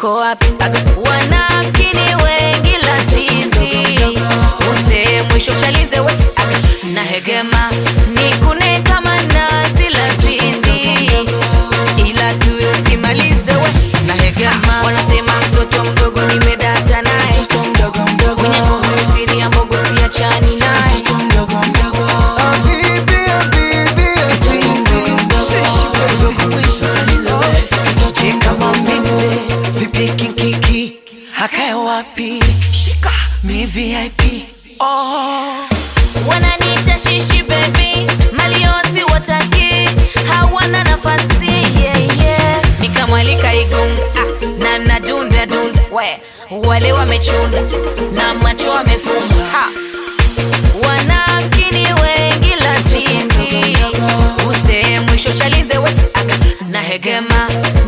uko wapi Aga. wanafkini wengi la sisi use mwisho chalize we Aga. na hegema nikune kama nazi la sisi ila tuyo simalize we na hegema wanasema mtoto mdogo nimedata naye mwenye nguvu siri ya mbogo siachani naye kama mimze vipi kinkiki hakae wapi shika mi vip oh. wananiita shishi bebi maliosi wataki hawana nafasi yeah, yeah. nikamwalika igunga ah, na nadunda dunda we wale wamechunda na macho wamefumba ha. wanafkini wengi la sisi use mwisho chalize we aka na hegema